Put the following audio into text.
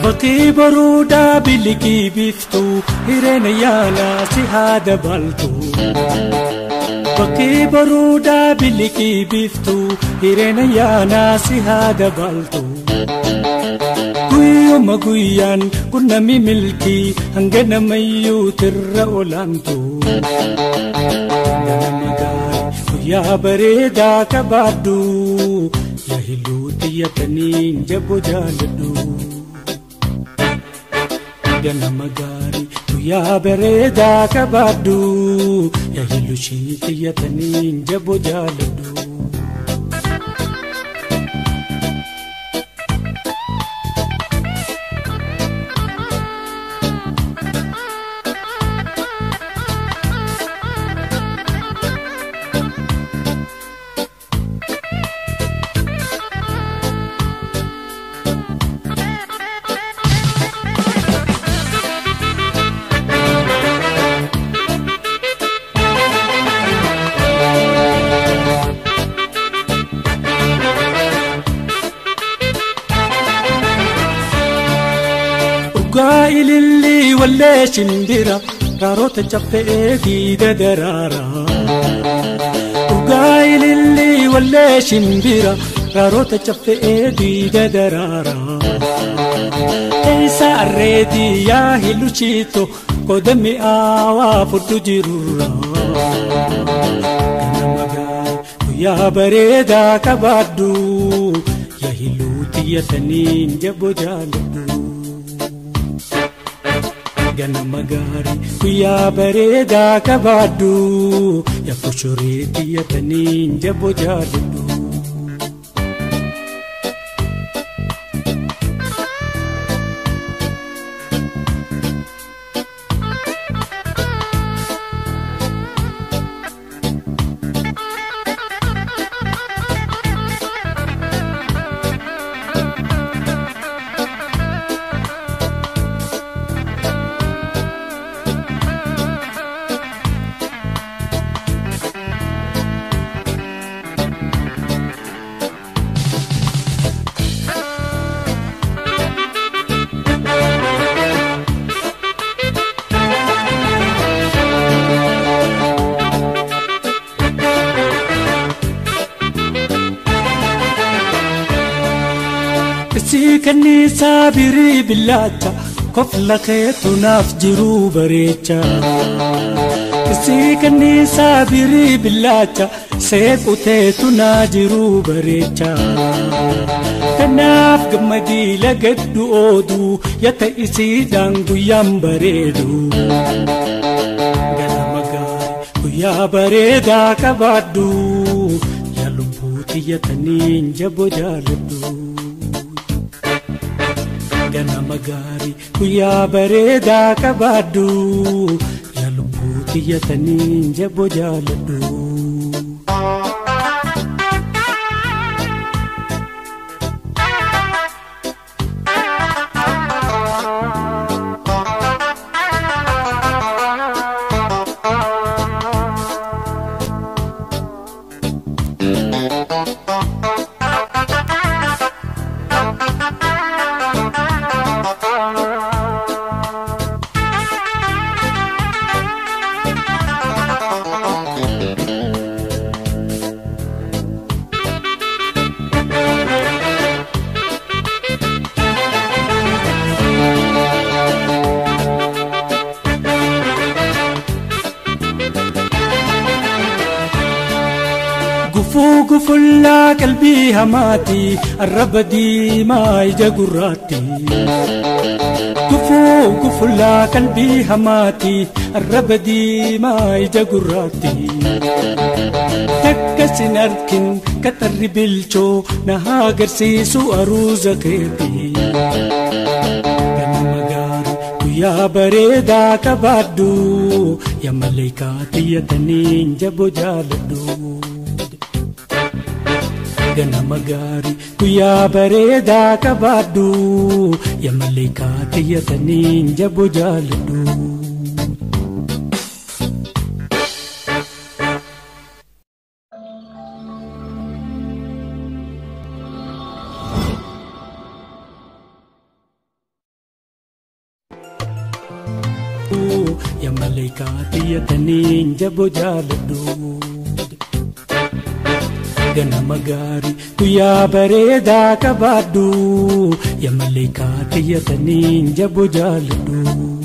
Bakki baruudaa bilikii biftuu hireena yaalaa si haa dabaltu. Bakki baruudaa bilikii biftuu hireena yaalaa si haa dabaltu. Guyyuma guyyaan qunnami milkii hanga namayyuu tirra olaantu. Ganama gaarii guyyaa bareedaa qabaadhu yaa hilluu xiyyatanii jaboo jaaladhu. ganama gaarii guyyaa bareedaa qabaadhu yaa hillushii xiyyatanii jaboo jaaladhu. Dhugaa ilillii wallee shimbira raaroota caffee diida daraara. Dhugaa ilillii wallee shimbira raaroota caffee diida daraara. Eessa arreetii yaa hilluchiito qoda mi'aawaa fudhu jirurra. Ganama gaarii guyyaa bareedaa qabaadhu yaa hilluu xiyyatanii jaboo jaaladhu. ganama gaarii guyyaa bareedaa qabaadhu yaa koshoree xiyyatanii jaboo jaaladhu. Isii kanniisaa birii billaacha kofla keetu naaf jiruu bareecha. Isii kanniisaa birii billaacha seequ teetu naa jiruu bareecha. Kanaaf gammadii lagaddu ooduu yata isiidhaan guyyaan bareedu. Ganama gaarii guyyaa bareedaa qabaadhu yaa lubbuu xiyyatanii jaboo jaaladhu. ganama gaarii guyyaa bareedaa qabaadhu yaa lubbuu xiyyatanii jaboo jaaladhu. Gufuu gufullaa qalbii hamaati arraba diimaa ija gurraatti. Gufuu gufullaa qalbii hamaati arraba diimaa ija gurraatti. Takka sin arkin qaxarri bilchoo na haa agarsiisu aruuza keeti. Ganama gaarii guyyaa bareedaa qabaadhu yaa maleekaa xiyyatanii jaboo jaaladhu. ganama gaarii guyyaa bareedaa qabaadhu yaa maleekaa xiyyatanii jaboo jaaladhu. yamalee kaatiyyatanii jaboo jaaladhu. ganama gaarii guyyaa bareedaa qabaadhu yamalee kaatiyyatanii jaboo jaaladhu.